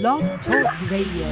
Blog Talk Radio.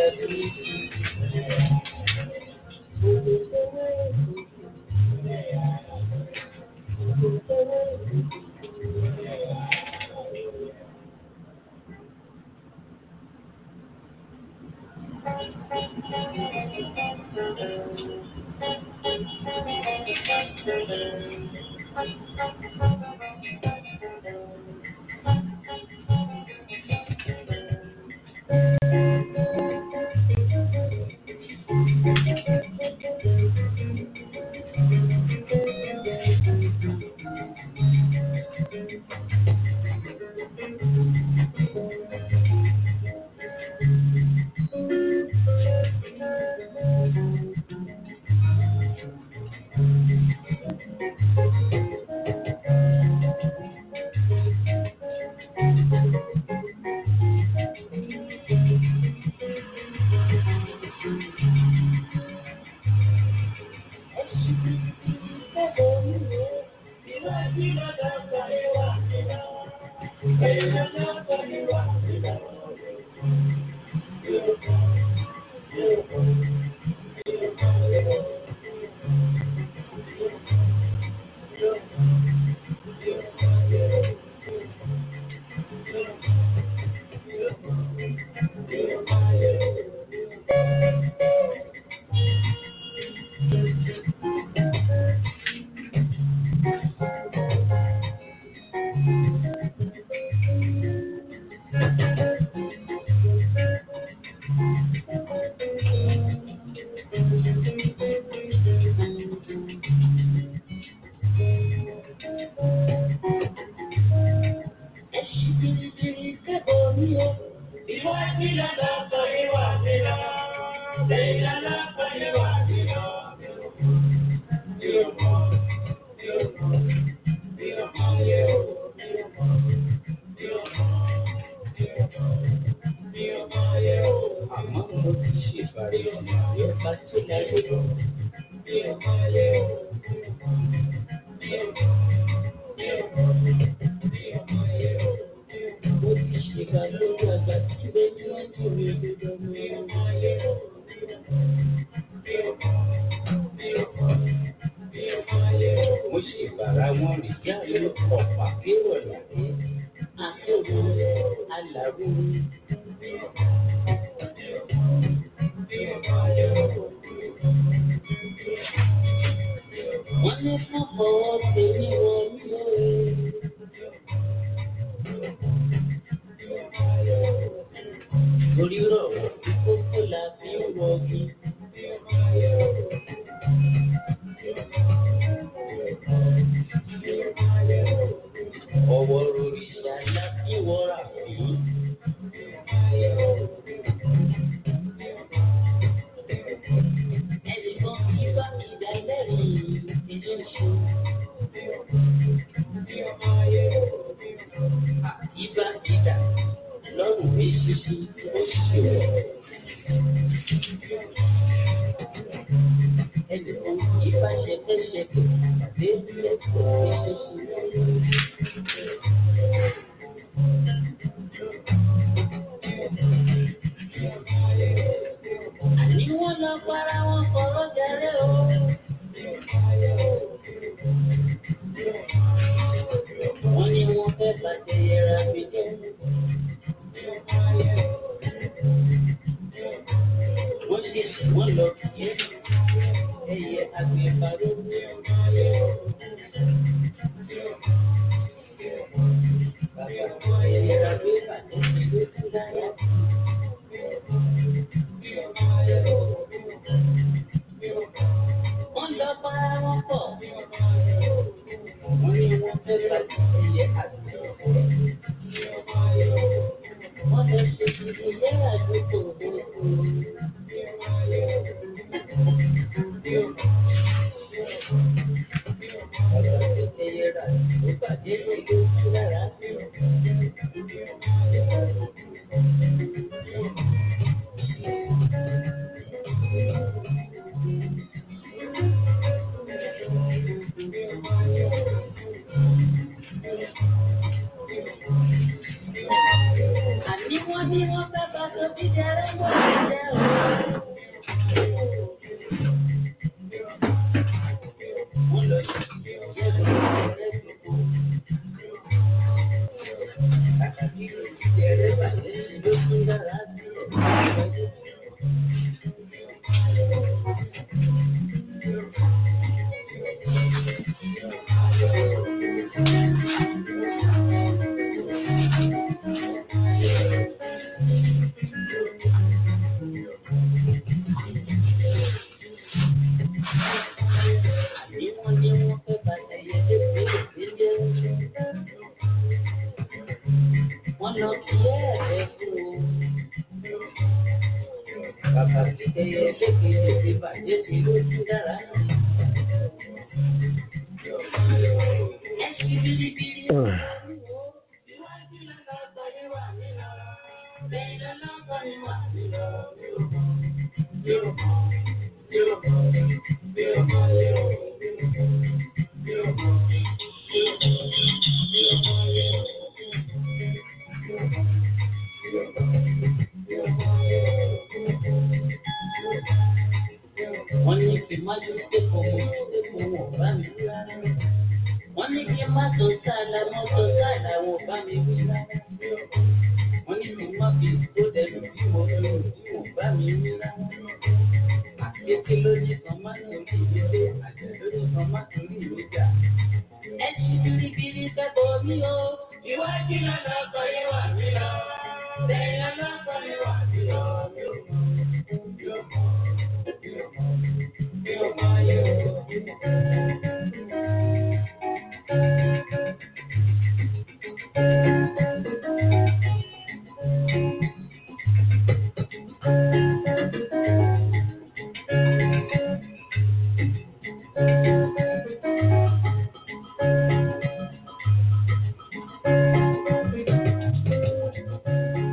Yeah. Mo ti ṣèkà lórí àgbà tí ilé ní wọ́n ti rí òdodo mi. Mo ṣe bàrà wọn rí yá mi ọ̀pá kérò láyé. Akéwì alàrú. Wọ́n ní fún ọwọ́ tèmi wọ́n mi lóore. Orí rọ̀ wọ́n tí kókó la fi ń wọ́gi. Ọwọ́ rorìṣà la fi wọ́ra fún. Ẹnìkan kí bá mi dá lẹ́rìn ìdílé ṣe. Ibà ìdà lọ́rùn mi ṣíṣí ó ṣe wọ̀. Ẹnìkan kí bá ṣẹkẹ́ṣẹkẹ̀ dé lẹ́kọ̀ọ́ mi ṣíṣí. Àní wọ́n lọ para wọn fọ̀rọ̀ jẹrẹ o. Wọ́n ní wọ́n fẹ́ bàjẹ́ yẹra mi jẹ́. Wọ́n ṣe wọ́n lọ kí ẹyẹ agbèfàró. Bàbá ẹ̀yẹra ló bàjẹ́ sí lójú láyà. Wọ́n lọ para wọn pọ̀. Wọ́n ní wọ́n fẹ́ bàjẹ́ ẹyẹ agbèfàró. Wọ́n lọ ṣe ìdílé àdúgbò gbogbo. Bàbá tó tẹ̀yẹ rà ló bàjẹ́ lójú lára. Àní wọ́n ní wọ́n fẹ́ bá tó fi jẹrẹ wọ́n ti jẹ́ òun. Wọ́n lọ sí ìjẹ́ lórí gbogbo. Kàkà kí ìjẹ́rẹ́ bàjẹ́ sí lójú lára sí ẹ̀. Àní wọ́n ní wọ́n fẹ́ bàjẹ́ yẹn lé pélé Wọ́n lọ kí ẹ̀ẹ́dẹ́ fún o. Bàbá tí ẹyẹ lékele ti bàjẹ́ sí lójú dára. Ẹ ṣí bíríbírí. Iwájú lọ́lọ́kọ̀ ni wà mí lọ. Lẹ́yìn lọ́lọ́kọ̀ ni wà mí lọ. Wọ́n ní kí n má tó sépò mo sépò wọn ò bá mi wí rárá. Wọ́n ní kí n má tó sáàlà mo tó sáàlà wọn ò bá mi wí rárá. Wọ́n ní kí n má fi tó dẹnu tí mo fi rò tí wọn ò bá mi wí rárá. Àkété ló ní kan má torí ìdílé, àjẹ́ ló ní kan má torí ìwéjà. Ẹ ṣí biribiri kẹ́kọ̀ọ́ mi o. Iwájú lọ́lọ́kọ̀ yẹ wà mí lọ. Lẹ́yìn lọ́lọ́kọ̀ yẹ wà mí lọ.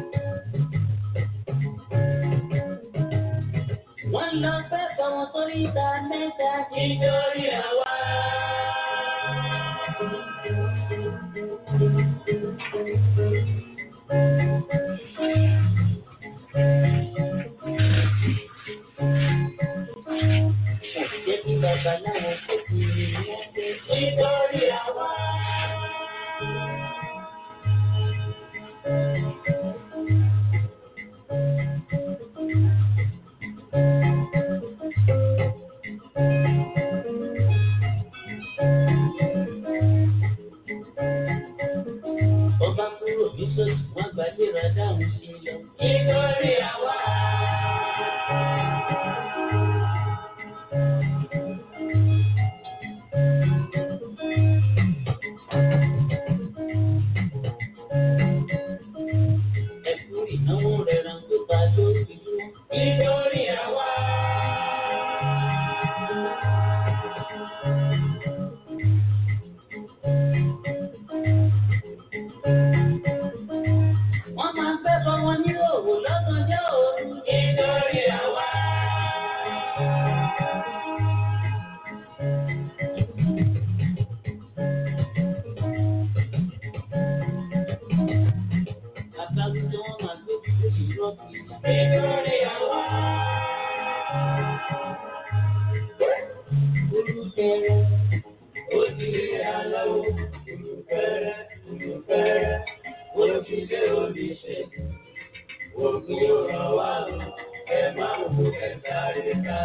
Wọ́n lọ fẹ́ bá wọn sórí mẹ́ta mẹ́ta nítorí àwa. Jẹ́ kí babaláwo kò fi wọ́n dé nítorí àwa. Ọba kúrò ní sọ́ọ̀tì wọ́n gbàdéra dáhùn sí i lọ. Nítorí àwa. Ẹ̀kú ìnáwó rẹ̀ ràn tó ta lórí dúró. Nítorí àwa. Wọ́n máa ń fẹ́ bọ́ wọn ní òwò lọ́gànjọ́ òru. Nítorí àwa. Àtàwọn tí wọ́n máa gbé kúrò sí rọ́ọ̀kì. Nítorí àwa. Olùkẹ́rẹ́, ó ti rí aláwọ̀. Olùkẹ́rẹ́, olùkẹ́rẹ́, ó ti lé oníṣègùn. Ògùn yóò ràn wá lọ, ẹ máa wò ẹ sáré ká.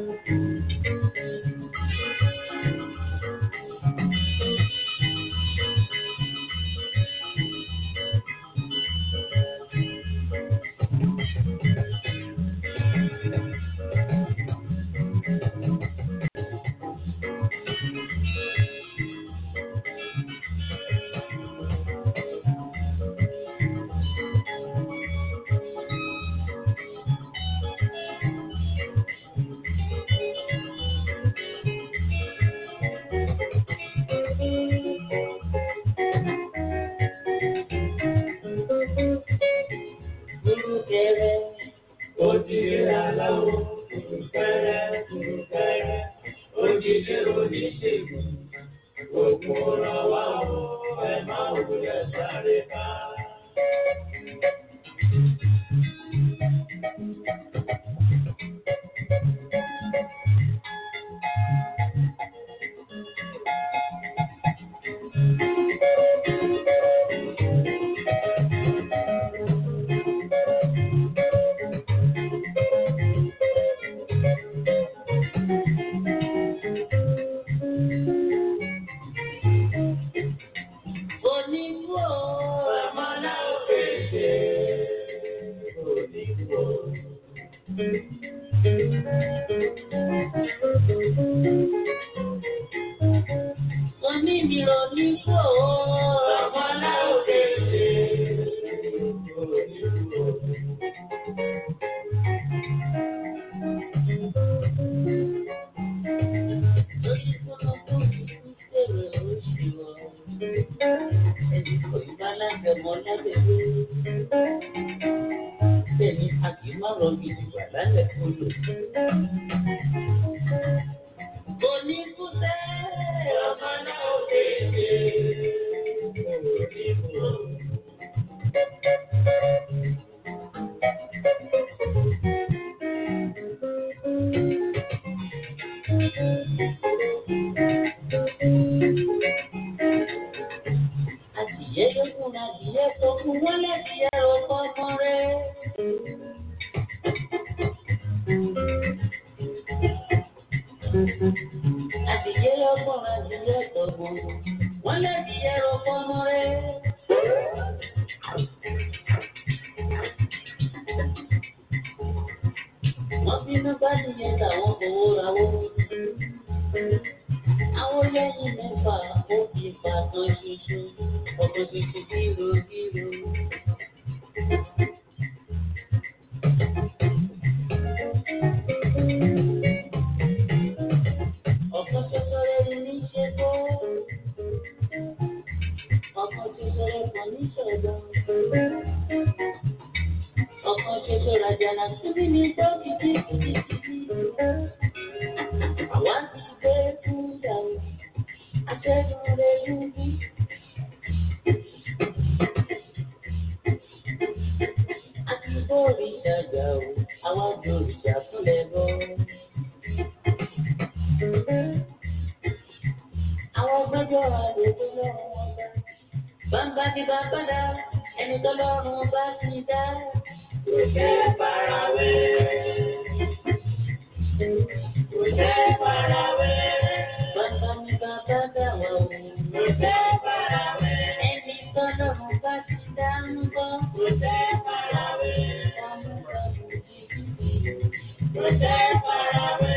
Olùkẹ́rẹ́, ó ti rí aláwọ̀. Olùkẹ́rẹ́, olùkẹ́rẹ́, ó ti lé oníṣègùn. Ògùn ràn wá lọ, ẹ máa wò ẹ sáré ká. Onígbò ọmọlá òkèèṣe. Onígbò. Onídìrò onígbò ọmọlá òkèèṣe. Onígbò. Lórí kúnnú kúnnú kúrò oṣù wọn ẹni kò ní bá lágbẹ̀mọ́ lágbẹ̀mọ́. Bẹ́ẹ̀ni a kì í má rọ gidi wà lálẹ́ fún lò. Oníkútẹ́ ọmọ náà ò kéde. Oníkútẹ́. Adìyẹ lókun adìyẹ tó kú wọ́n lẹ́dìyẹ ọkọ ọmọ rẹ̀. Adìyẹ lọ́gbọ̀n adìyẹ tó kú wọ́n lẹ́dìyẹ ọkọ ọmọ rẹ̀. Wọ́n bínú bá nìyẹn táwọn fowó rawó. Àwọn lẹ́yìn mẹ́fà ó fi pàtàn ṣoṣo, ọkọ̀ tuntun kíro kíro. Ọ̀kan ṣoṣo rẹ̀ ni ní ṣe tó. Ọ̀kan ṣoṣo rẹ̀ kò ní ṣọ̀dọ̀. Ọ̀kan ṣoṣo ràjàlá síbí ní tó kìkì kìkì kìkì. wà lójú lọ́wọ́ wọn bá. Bàbá ti bá padà, ẹni tọ́lọ́run bá ti dá. Kò ṣe é farawé. Kò ṣe é farawé. Bàbá mi bàbá dà wà wò. Kò ṣe é farawé. Ẹni tọ́lọ́run bá ti dá ń bọ̀. Kò ṣe é farawé. Ọmọ bàbá mi kò ṣe é farawé.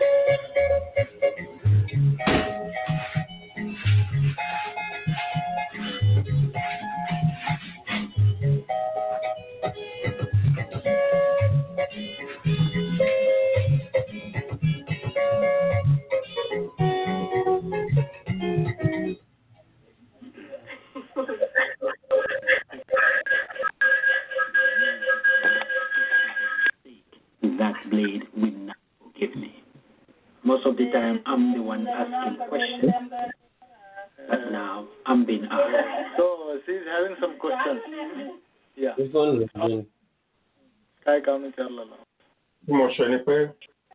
that blade will not forgive me. Most of the time, I'm the one asking questions, but now I'm being asked. So she's having some questions. Yeah. This one is doing. काय काम विचारलेलं tí mo ṣe ni pé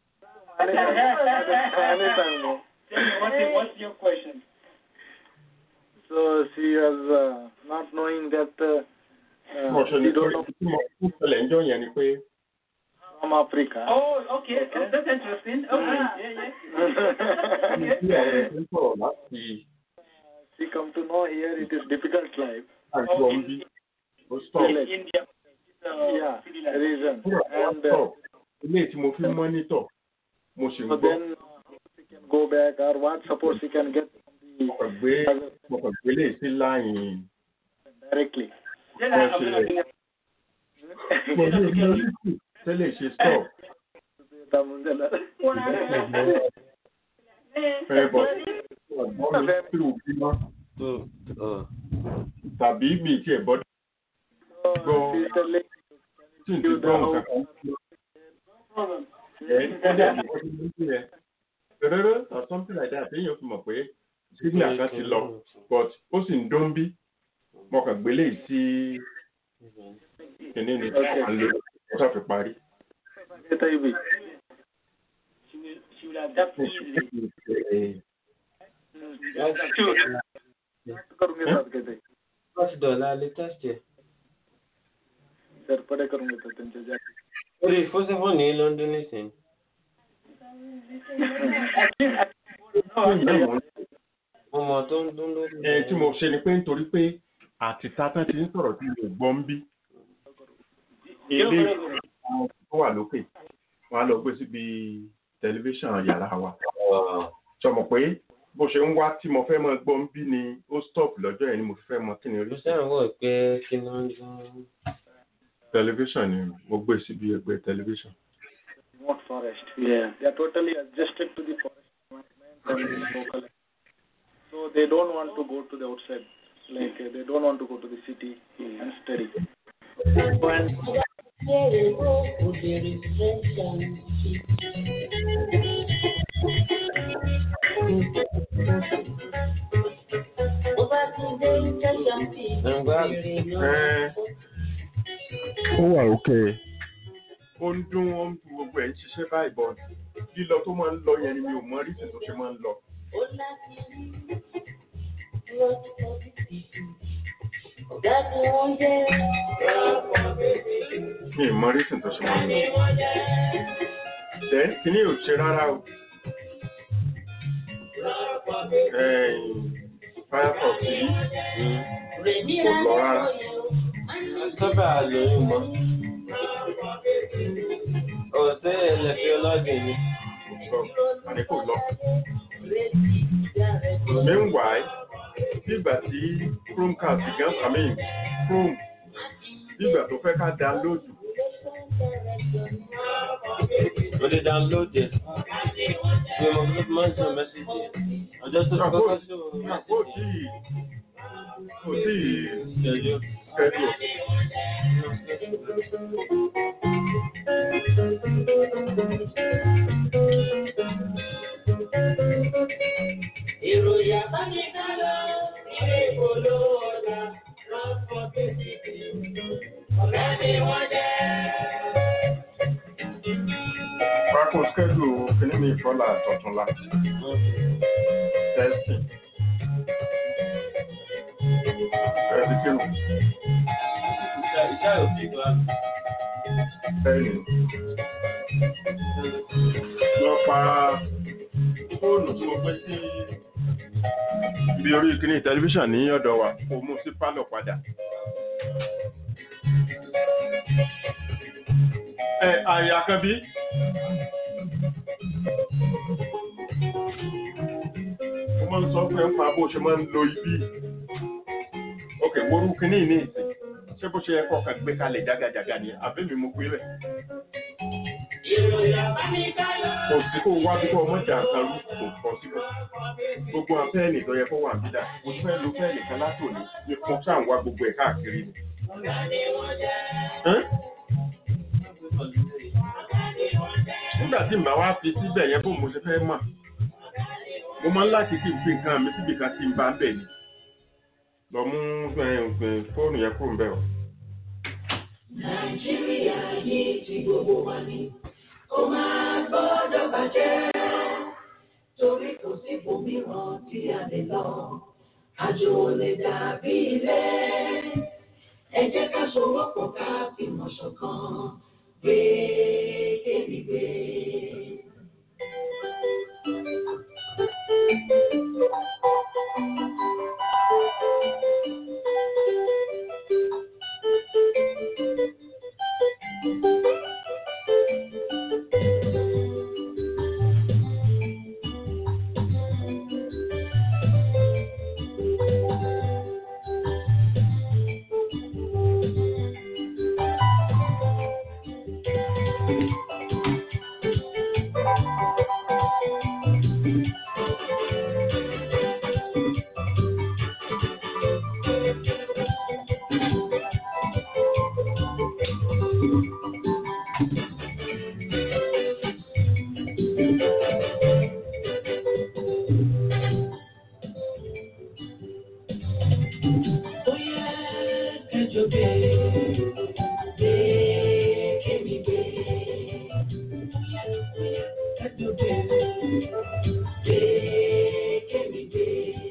Anytime, no. What's, your- what's your question? So she was uh, not knowing that uh, tí mo uh, ṣe ni she pé don't know tí mo ń ṣẹlẹ̀ ń jọ yẹn ni pé from Africa. Oh, okay. Oh, that's interesting. Okay. Yeah, yeah. tí àwọn ẹni tó ń sọ̀rọ̀ láti She come to know here it is difficult life. àjọ ń bí ó stop Village. India. Uh, Yeah, city life. reason. kúrò wá And uh, stop ilé tí mo fi ń mọ́nítọ̀ mo sì ń so gbọ́ then she can go back or what support she can get from mo the kàn gbé mo kàn gbé lè sí láyìn directly. Then Wọ́n I- I'm ṣe gonna- mo ní ìmọ̀lẹ́sì tẹ́lẹ̀ ṣe stop Tamundala. fẹ́ bọ̀ ọ̀gbọ́n mi tí ò bí mọ́ Uh, tàbí mi tí ẹ̀ bọ́ So Go. she's telling tí n ti gbọ́ nǹkan kan problem. ẹ̀ tẹ́lẹ̀ àti wọ́n ti mú sí ẹ̀ rẹ́rẹ́ or something like that èèyàn fi mọ̀ pé signal kan ti lọ but ó sì ń dún bí mo kàn gbé lè sí kìnìún ní à ń lò ó sàfi parí. Get IB. She will, she will adapt easily. करून घेतात का ते पाच dollar latest आहे सरपडे करून घेतात त्यांच्या ज्या ओरे first of all ní London nísìn ọmọ tó ń dún lórí. ẹ tí mo ṣe ni pé nítorí pé àtìta tán ti ń sọ̀rọ̀ tí mi ò gbọ́ ń bí ilé àwọn tó wà lókè wọn á lọ gbé síbi tẹlifíṣàn yàrá wa sọmọ pé bó ṣe ń wá tí mo fẹ́ mọ gbọ́ ń bí ni ó stop lọ́jọ́ yẹn ni mo fẹ́ mọ kí ni mo orí sáà wọ̀ pé kí ló ń dún. tẹlifíṣàn ni mo gbé síbi ẹgbẹ́ tẹlifíṣàn. remote forest. Yeah. They are totally adjusted to the forest environment and the local. So they don't want to go to the outside. Like uh, they don't want to go to the city and study. ó wà òkè. ó ń dún ó ń dún gbogbo ẹ̀ ń ṣiṣẹ́ báyìí bọ̀ lílọ tó máa ń lọ yẹn ni mi ò mọ rísì tó ṣe máa ń lọ. mi ò mọ rísì tó ṣe máa ń lọ. Then kìíní ò ṣe rárá o. Firefox yìí kò lọ rárá. sábà lóyún mọ́. ọ̀sẹ̀ ẹlẹ́fẹ́ ọlọ́gbìn ni. Sọ àní kò lọ. Meanwhile, nígbà tí Chromecast gan I mean Chrome nígbà tó fẹ́ ká download mo lè download ẹ̀. mi ò mọ̀ bí mo máa ń sọ mẹ́sàgì ẹ̀. ọjọ́ tó ti àpò kọ́kọ́ sí àpò tí kò tí ìṣẹ́jú. schedule. Ìròyìn àbáníkálọ̀ ilé ìpolówó ọjà lọ́pọ̀ kéjìké. Ọ̀gá ni wọ́n jẹ́. Pákó schedule kìíní mi ìfọ́lá àtọ̀túnla testing. kírun. Ìṣá òbí gbà. Bẹ́ẹ̀ni. Lọ pa fóònù tí mo gbé sí ibi orí kíní tẹlifíṣàn ní ọ̀dọ̀ wa kò mú sí pálọ̀ padà. Ẹ àyà kan bí? Mo máa ń sọ pé ń pa bó ṣe máa ń lo ibi. Ok, worú kíní ní ìsìn. Ṣé bó ṣe yẹ kọ́ ọ̀kan gbé kalẹ̀ jágajàga ni? Àbí mi mo pé rẹ̀? Kò sí kó wá bí kò ọmọ ìjà kan rú kò pọ̀ síbẹ̀. Gbogbo àwọn fẹ́ẹ̀lì tó yẹ kó wà níbí dà. Mo fẹ́ lo fẹ́ẹ̀lì kan látòní. Ní fún sáà ń wá gbogbo ẹ̀ káàkiri ni. Ẹ́n? nígbà tí mbà wá fi síbẹ̀ yẹn bó mo ṣe fẹ́ mọ̀ mo máa ń láti kí n fi nǹkan mi síbi kan tí n bá ń bẹ̀ ni lọ mú fóònù yẹn kúrò ń bẹ̀ o. Nàìjíríà yìí ti gbogbo wa ni kó máa gbọ́dọ̀ bàjẹ́ torí kò sí ibòmíràn tí a lè lọ àjò ò lè dàbí ilé ẹ jẹ́ ká sowọ́pọ̀ ká fìmọ̀ ṣọ̀kan gbé kébi gbé. Bóyá kẹjọ gbé gbé kébi gbé. Bóyá bóyá kẹjọ gbé gbé kébi gbé.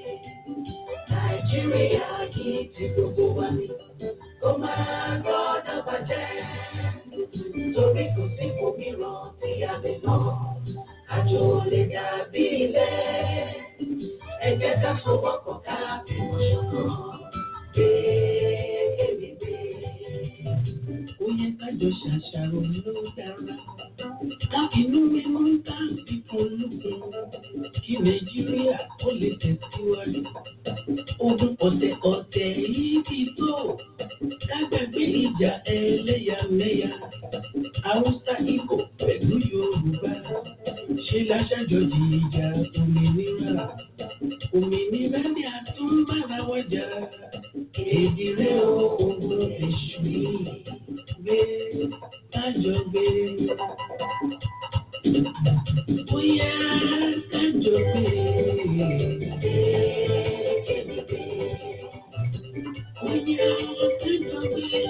Nàìjíríà yìí ti gbogbo wa ni kó máa gbọ́dọ̀ bàjẹ́. Torí kò sí òmíràn tí a lè lọ. Àjò lè dàbí ilé. Ẹ jẹ́ ká sowọ́pọ̀ ká fìmọ̀ ṣọ̀kan. Gbé kébi gbé. Ó yẹ kájọ ṣàṣàrò ló dára. Káfínú mímú ń tà sí ológun. Kí Nàìjíríà ó lè tẹ̀síwájú. Ogun ọ̀tẹ̀ ọ̀tẹ̀ yìí ti tó. Kágbàgbé ìjà ẹlẹ́yàmẹ̀yà. Haúsá Ìgbò pẹ̀lú Yorùbá. Ṣé láṣàjọjì ìjà òmìnira? Òmìnira ni a tún bára wájà. Èdè rẹ̀ ó ogun èṣù yìí. Gbé kájọ gbé. Bóyá kájọ gbé. Bóyá kájọ gbé.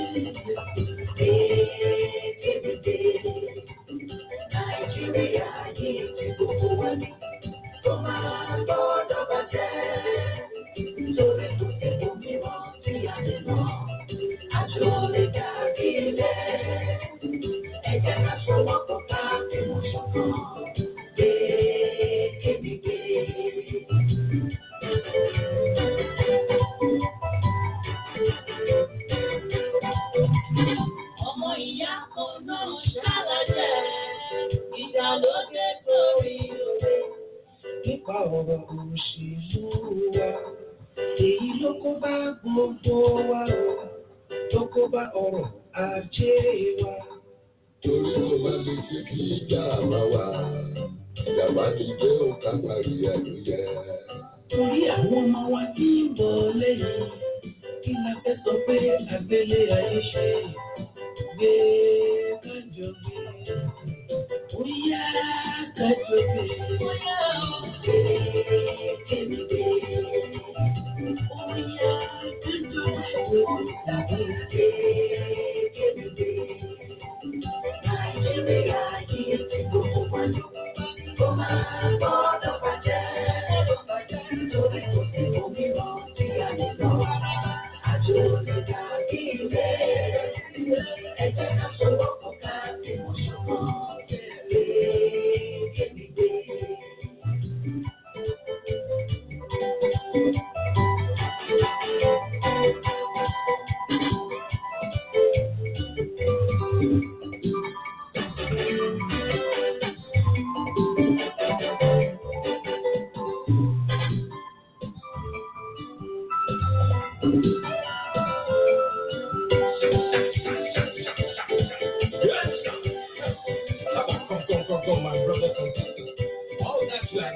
Nàìjíríà yìí ti gbogbo wa ní kó máa gbọ́dọ̀ bàjẹ́. Nítorí kò sí òmíràn tí a lè lọ. Àjò lè dàbí ilé. Ẹ jẹ́ ká sowọ́pọ̀ ká fìmọ̀ ṣọ̀kan. Gbé kébi gbé. Ọmọ ìyá kan náà ṣàlàjẹ́. Ìjà ló dé sórí òde. Nípa ọ̀rọ̀ òṣèlú wa, èyí ló kó bá gbogbo wa o, tó kó bá ọrọ̀ ajé wa. torí mo bá lè ṣe kí ìjà máa wà ìjàmbá ti dé òkà parí ẹnu yẹ. Torí àwọn ọmọ wa tí ń bọ̀ lẹ́yìn, kí la fẹ́ sọ pé àgbélé ayé ṣe gbé kájọ gbé. Bóyá kájọ gbé. Bóyá gbé kébi gbé. Bóyá kájọ gbé. Tàbí gbé kébi gbé. Nàìjíríà yìí ti gbogbo wa ní. Kó máa gbọ́dọ̀ bàjẹ́. Nítorí kò sí òmíràn tí a lè lọ. Àjò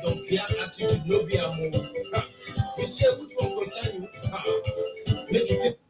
don't care attitude, no be a move. You say which one concern you? Ah, Make you feel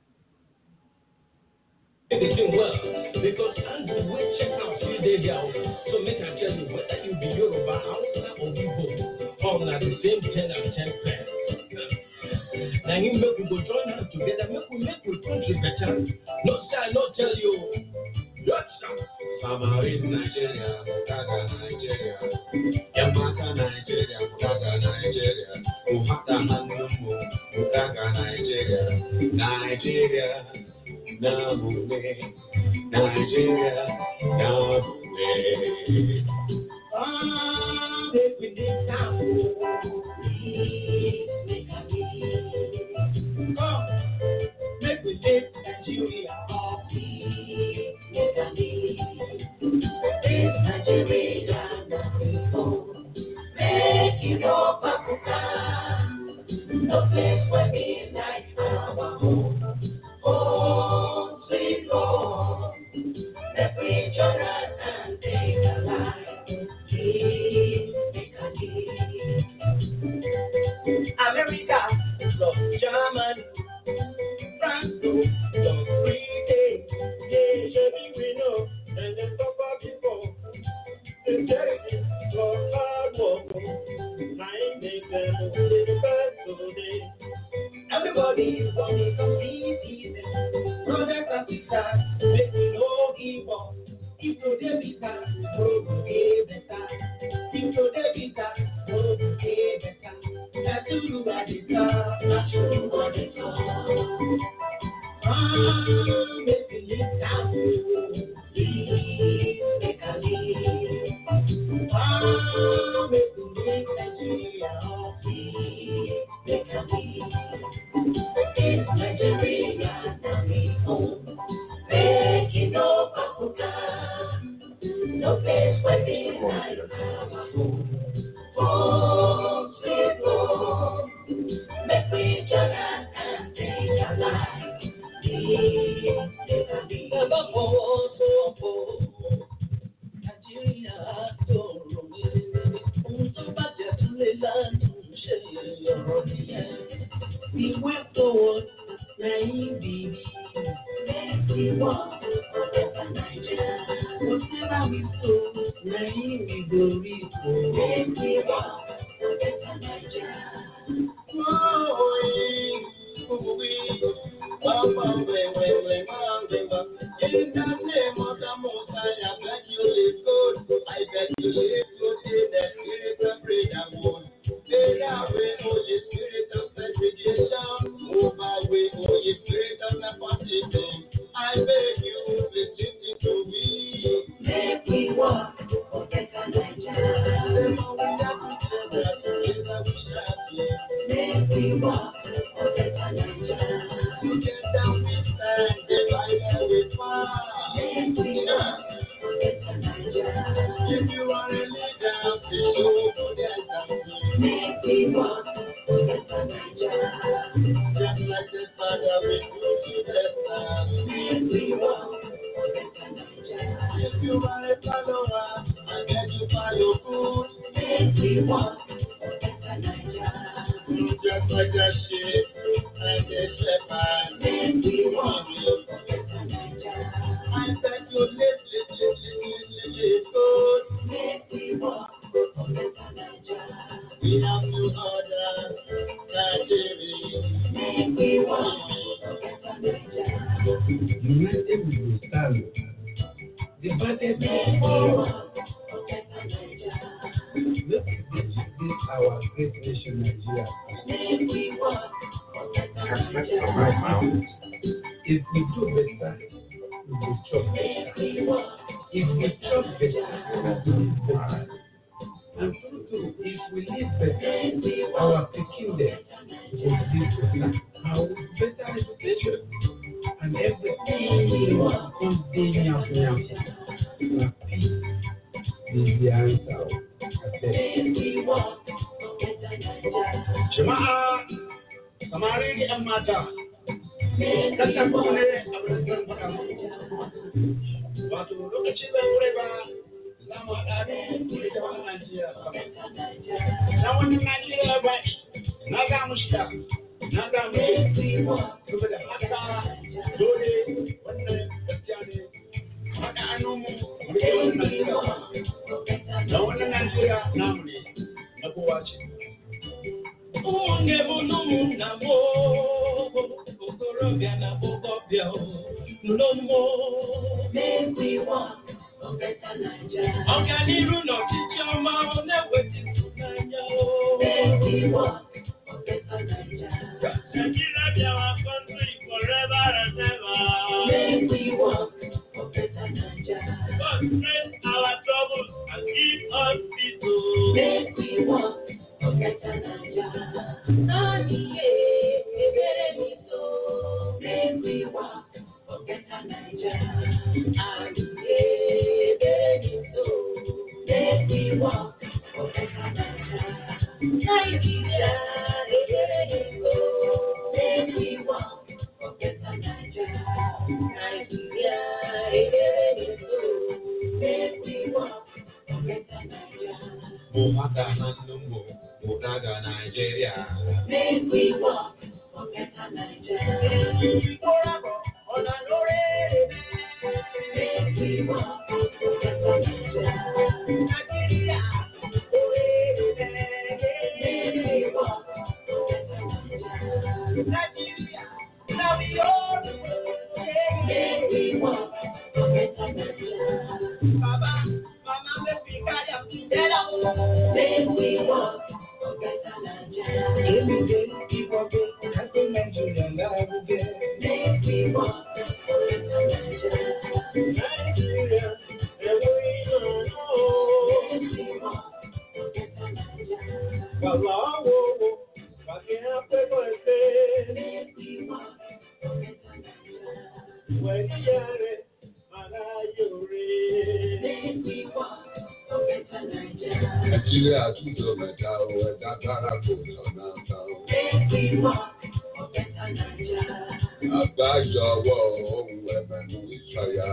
everything well. Because Andrew will check out few days out. So make I tell you whether you be Yoruba, Hausa, or Igbo, all na the same ten and ten pairs. Now you make we go join hands together, make we make we country better. No say I no tell you. Yes, sir. Samarin Nigeria, Mutaga Nigeria, Yamaka Nigeria, Mutaga Nigeria, Muhata Hanumbo, Mutaga Nigeria, Nigeria, Namume, Nigeria, Namume. Ah, make we live now. Come, make we live Nigeria. No place where midnight our home. Home, sweet home. The preacher and take a life. Keep, make a leave. America, love Germany, France, love Britain. Yeah, Chevy we know, and the suffer before. The charity for hard work, I make them live the best today. Everybody is gonna compete easy. Brothers and sisters, make we no give up. If today be sad, tomorrow go dey better. If today be sad, tomorrow go dey better. That's who you are the star, that's who you are the star. Ah, make we live down. Live, make a live. Ah, make we live Nigeria. Live, make a live. It's Nigeria, now we home. Making no Africa. No place where we like our home. Home, sweet home. Make we join us and take a life. Live, make a live. Never fall, so fall. Nàìjíríà dọ̀rọ̀ mi. Ohun tó bàjẹ́ tún lè lánàá ṣe ọ̀rọ̀ nìyẹn. We went forward, naive baby. Make we walk, forever Nigeria. Whatever we sow, naive we go reap. Make we walk, forever Nigeria. In the name of the Most High, I beg you live good. I beg you live good in the spirit of freedom. Take away, Holy Spirit of segregation. Move away, Holy Spirit of nepotism. I beg you, listen to me. Make me walk for better Nigeria. The more we are together, together we shall be. Make me walk for better Nigeria. Together we stand, divided we fall. Make me walk for better Nigeria. If you are a leader, please show good example. Make me walk for better Nigeria. Just like the Father we go to the Son. Make me walk for better Nigeria. If you are a follower, I beg you follow good. Make me walk for better Nigeria. Just like a sheep and a shepherd. Make me walk for better Nigeria. I beg you live, live, live, live, live, live good. Make me walk for better Nigeria. We have to order Nigeria. Make me walk for better Nigeria. United we will stand. Divided we Make me will walk for better Nigeria. Let's this our great nation Nigeria. Make me walk for better That's Nigeria. my mouth. If we do better, we will chop Make better. me walk If we chop better, we will live better. And so too, if we live better, our peculiar will live better. Our better education and everything will come in yam yam. Na peace is the answer. I said, Make me walk for better Nigeria. Jama'a, samari da 'yan mata, Make kasar me ku walk ne a wurin faɗa muku. Wato lokacin da wuri ba Na wani Najeriya ba na ga mu shi na ga mu saboda haka dole wannan gaskiya ne haɗa hannunmu mu yi wannan Najeriya na wannan Najeriya namu ne na kowa ce. Unge bulumu na mo, okorobịa na bokobịa o, n'ụlọmmo. Ọganiru n'ọchịchị ọma ọ na-eweta ịtụnanya o. Nigeria be our country forever and ever. God praise our troubles and give us peace o. Mụmaka na nnụmụ mụnaga Naịjirịa. Nàìjíríà túnjọ mẹ́ta o, ẹ̀dá dára kò sọ̀nà ta o. Àgbájọ ọwọ́ ohun ẹ̀mẹ̀mú ìsọ̀yà.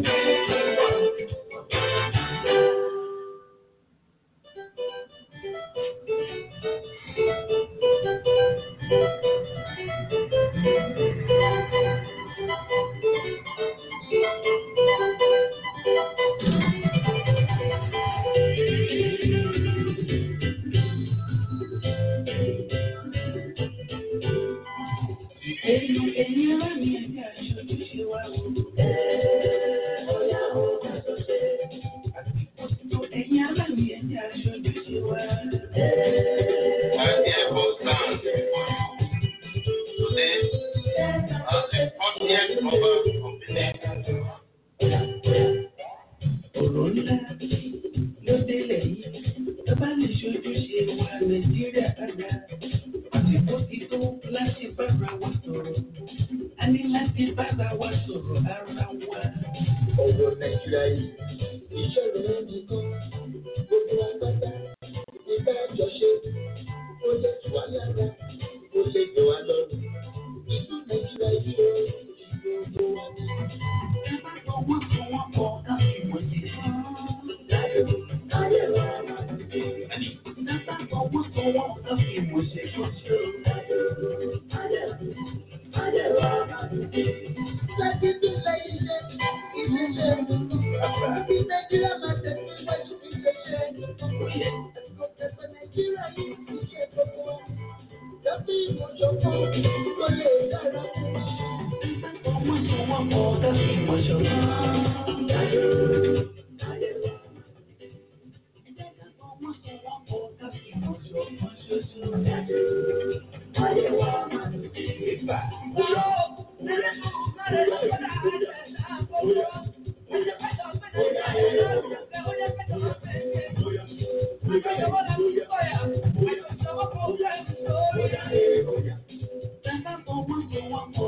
Ọ̀rọ̀ ńlá ló délẹ̀ yìí, tó bá lè ṣojú ṣe wa Nàìjíríà dáadáa. Àsìkò ti tó láti bára wa sọ̀rọ̀. A ní láti bára wa sọ̀rọ̀ ara wa. ọ̀rọ̀ nàìjíríà yìí ìṣòro ẹni kan gbogbo agbádá ìgbà àjọṣe ó lè tù wá lára ó lè gbé wá lọ́rùn ìlú nàìjíríà yìí ó ìlú gbogbo wa ní. Ẹ bá fọwọ́ sọ wọ́n pọ̀ ká fi wọ̀nyí fún. ayé wa máa ń gbé. Ẹ bá fọwọ́ sọ wọ́n ká fi wọ̀nyí fún. láti dúpẹ́ ilé ilé ilé ibi nàìjíríà máa tẹ̀síwájú ilé iṣẹ́ àsìkò tẹ̀sán nàìjíríà yìí kì í ṣe gbogbo wa. Lábí ìmọ̀jọ̀pọ̀ kò lè dára fún wa. Fọwọ́ sọ wọ́n pọ̀ ká fi wọ̀nyí fún. Thank you.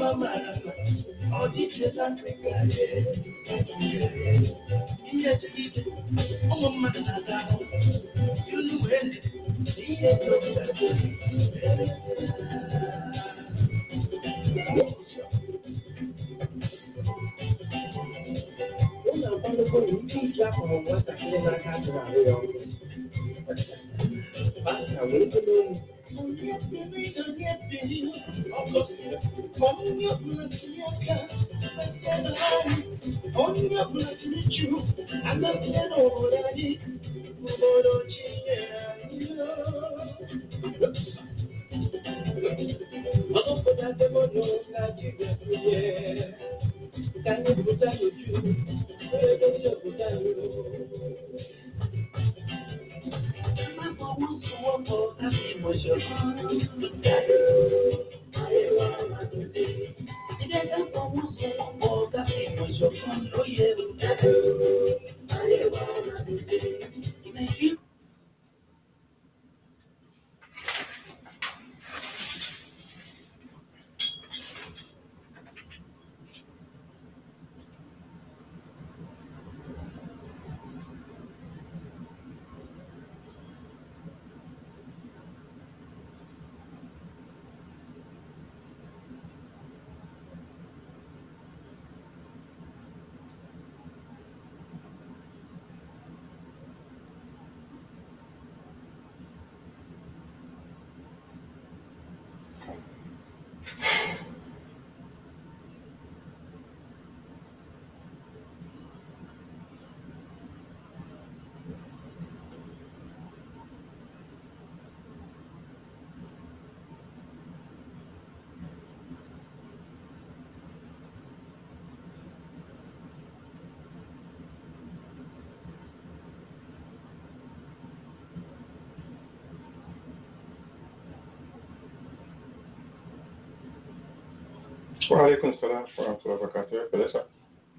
Wàhálẹ́kùn sọ́lá fún àtúrà bàkàtà ẹ̀ pẹ̀lẹ́ sà.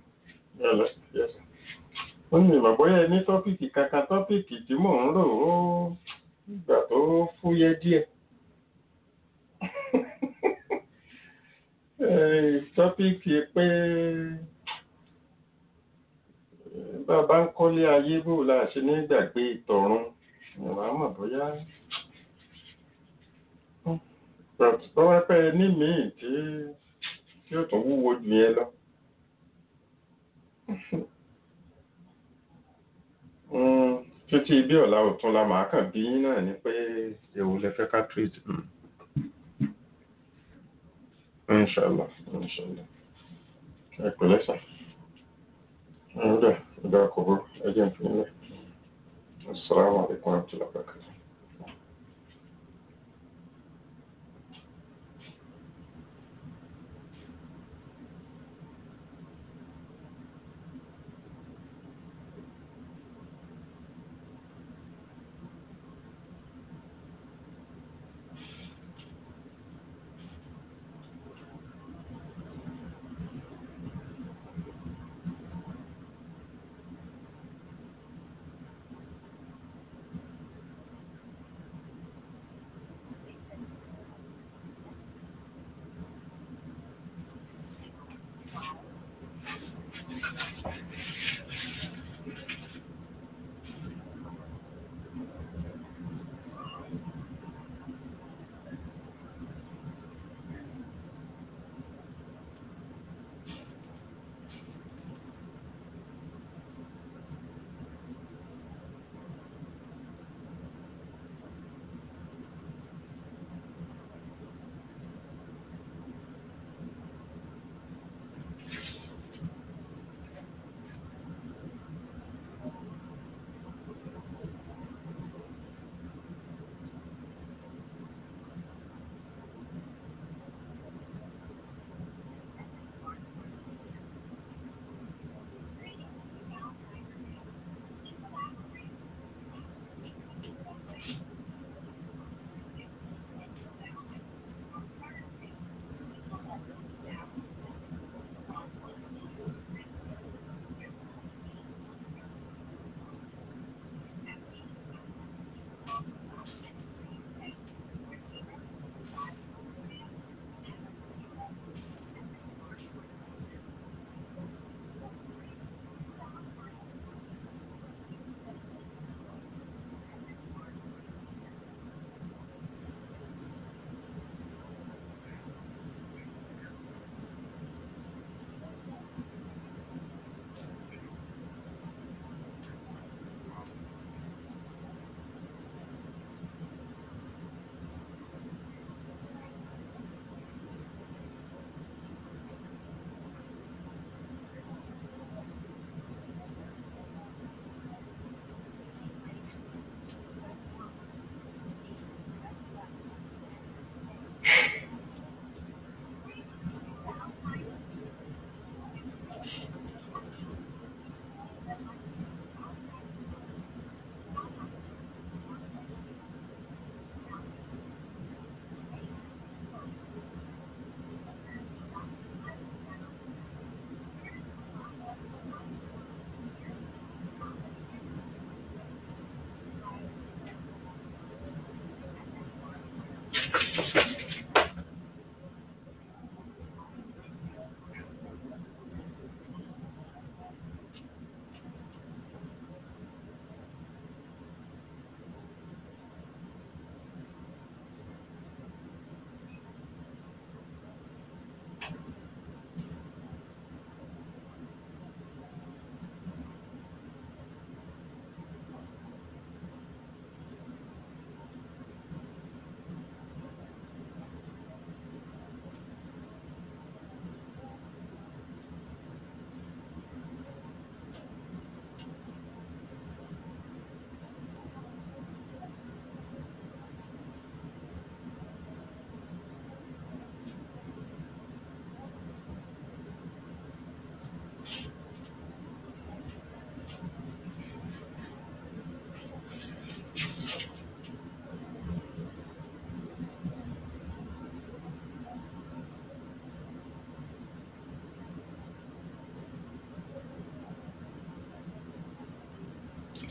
Yọ̀lẹ̀ yẹ̀sà. Ó ní ìmọ̀ bóyá ní tọ́pìkì kankan tọ́pìkì tí mò ń rò ó ìgbà tó fúyẹ́ díẹ̀. Tọ́pìkì pé bàbá ń kọ́lé ayé bò la ṣe ní gbàgbé ìtọ̀run. Ìwà mọ̀ bóyá tọ́wọ́ pẹ́ ní míì tí tí ó tún wúwo jù yẹn lọ. títí bí ọ̀la òtún la màá kàn bí yín náà ni pé èwo lẹ fẹ́ ká treat. inshallah inshallah ẹ pẹ̀lẹ́ sà ǹdà ǹdà kò bó ẹ jẹ́ ìpínlẹ̀ assalamu alaikum wa rahmatullahi wa barakatuh.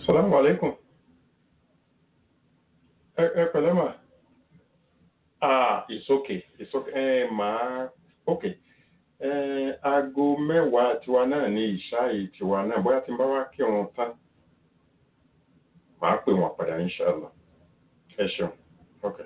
Salamu alaikum. Ẹ ẹ pẹ̀lẹ́ mà. Ah, it's okay, it's okay. Ẹ máa okay. Ẹ aago mẹ́wàá tiwa náà ní ìṣáì tiwa náà bóyá tí n bá wá kí wọn tán. Màá pè wọ́n padà inshallah. Ẹ ṣeun. Okay.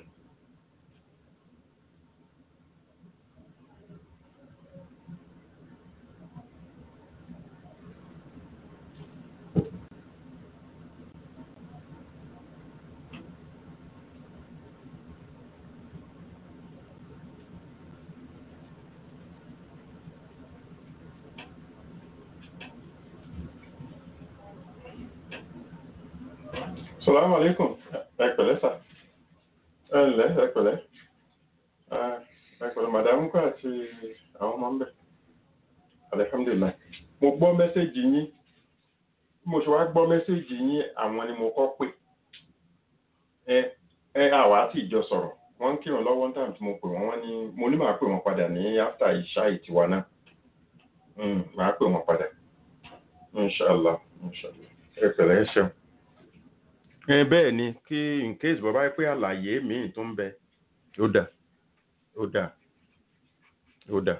Salamu alaikum. Ẹ pẹ̀lẹ́ sà. Ẹ ǹlẹ́ ẹ pẹ̀lẹ́. Ah, Ẹ pẹ̀lẹ́ màdàmú kọ́ àti àwọn ọmọ ń bẹ̀. Alhamdulillah. Mo gbọ́ mẹ́sẹ̀gì yín. Bí mo ṣe wá gbọ́ mẹ́sẹ̀gì yín, àwọn ni mo kọ́ pè. Ẹ ẹ àwa àti ìjọ sọ̀rọ̀. Wọ́n ń kírun lọ́wọ́ táwọn tí mo pè wọ́n. Wọ́n ní mo ní màá pè wọ́n padà ní after ìṣá ìtiwa náà. Mm, Màá pè wọ́n padà. Inshallah. Inshallah. Ẹ pẹ̀lẹ́ ẹ ṣeun ẹ bẹ́ẹ̀ ni kí in case bàbá yẹ pé àlàyé míì tó ń bẹ ó dà ó dà ó dà.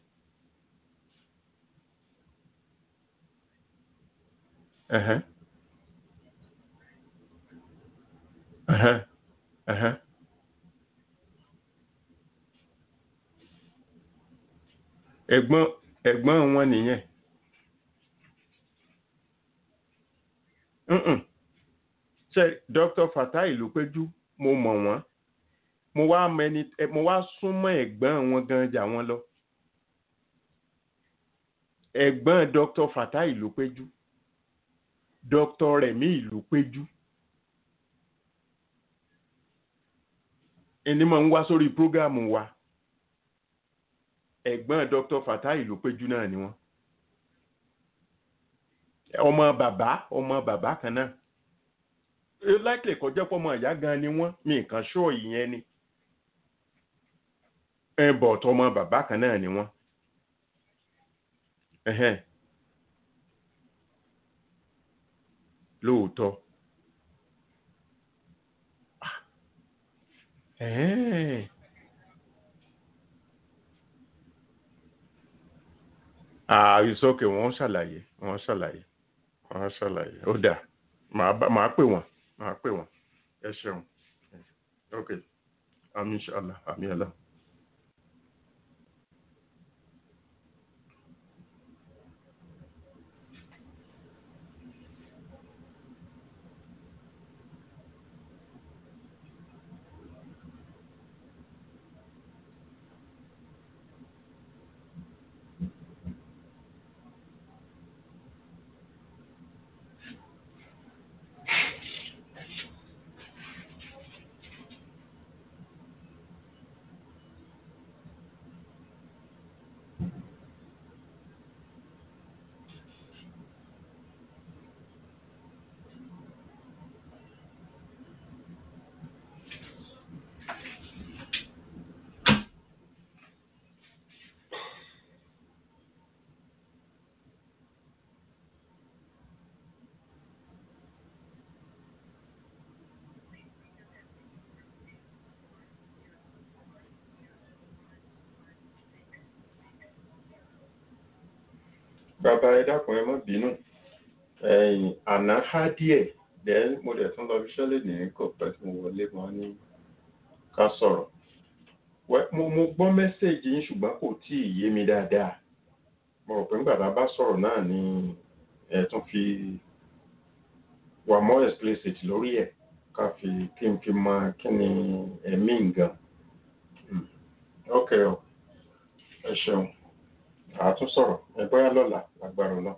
Ẹ̀hẹ́. Ẹ̀hẹ́. Ẹ̀hẹ́. ẹ̀gbọ́n ẹ̀gbọ́n wọn nìyẹn. Mm-mm ṣe dr fatai ló péjú mo mọ̀ wọ́n mo wá mẹni mo wá súnmọ́ ẹ̀gbọ́n wọn gan jà wọ́n lọ ẹ̀gbọ́n dr fatai ló péjú dr remi ìlú péjú ẹni máa ń wá sórí prógámù wa ẹ̀gbọ́n dr fatai ló péjú náà ni wọ́n ọmọ bàbá ọmọ bàbá kan náà likely kó jẹ́ pọ́mọ ìyá gan ni wọ́n mi nǹkan ṣó ìyẹn ni ẹ bọ̀ tọmọ bàbá kan náà ni wọ́n ẹ̀hẹ́n lóòótọ́ ẹ̀hẹ́n àìsókè wọ́n ṣàlàyé wọ́n ṣàlàyé wọ́n ṣàlàyé ó dà màá pè wọ́n máa pè wọ́n ẹ ṣeun ok àmì inshallah àmì ẹ̀lá. bàbá ẹ dákun ẹ má bínú ẹ̀yìn àná há díẹ̀ then mo dẹ̀ tún lọ fi ṣẹlẹ̀ ní kò pẹ́ tí mo wọlé mọ́ ní ká sọ̀rọ̀ mo mo gbọ́ mẹ́sẹ̀gì yín ṣùgbọ́n kò tí ì yé mi dáadáa mo rò pé nígbà tá a bá sọ̀rọ̀ náà ni ẹ tún fi wà more explicit lórí ẹ̀ ká fi kí n fi mọ kí ni ẹ̀mí nǹkan ok o ẹ ṣeun àtún sọ̀rọ̀ ẹ bóyá lọ́la lágbára náà.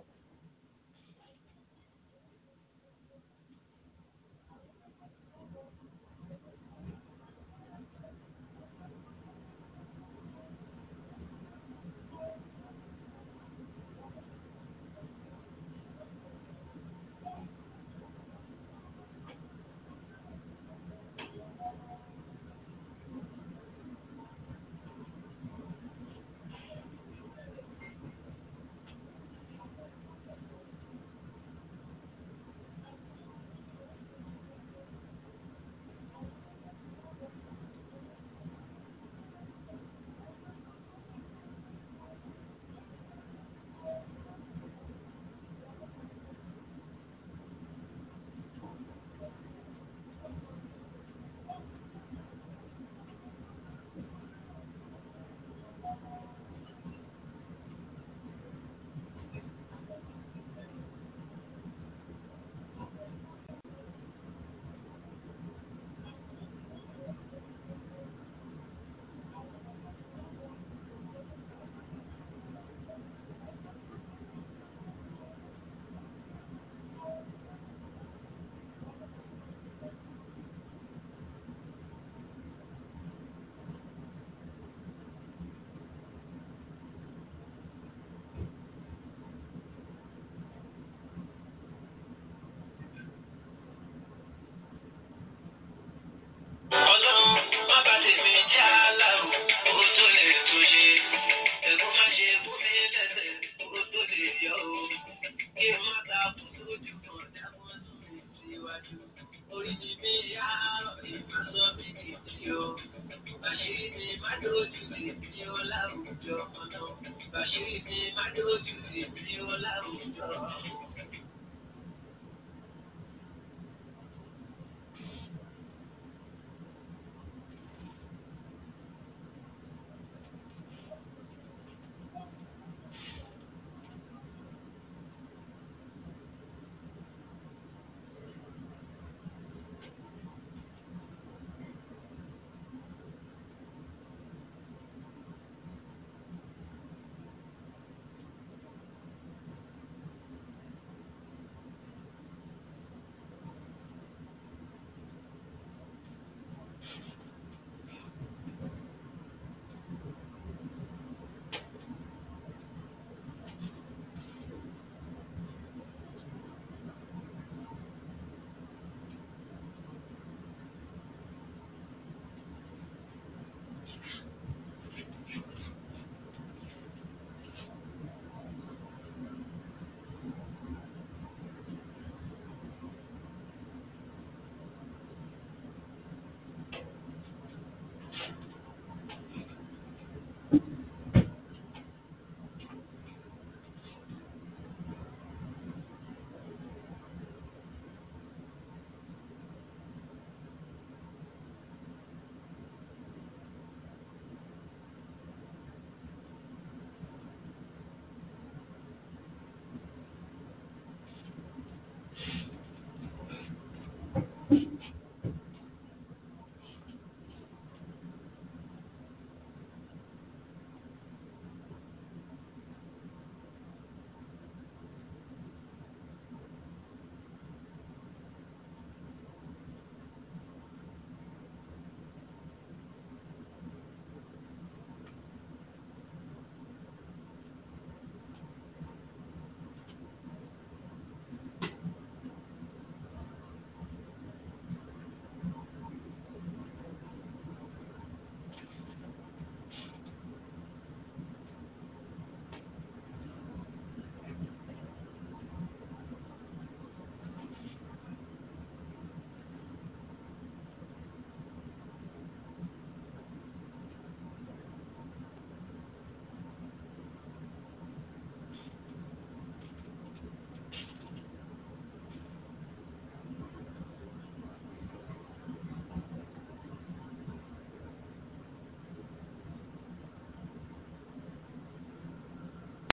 síwájú. Oríṣi mi yá ìmọ̀sọ́ mi kìí o. Bàṣírí mi má lójú sí mi ó láwùjọ ọ̀nà. Bàṣírí mi má lójú sí mi ó láwùjọ.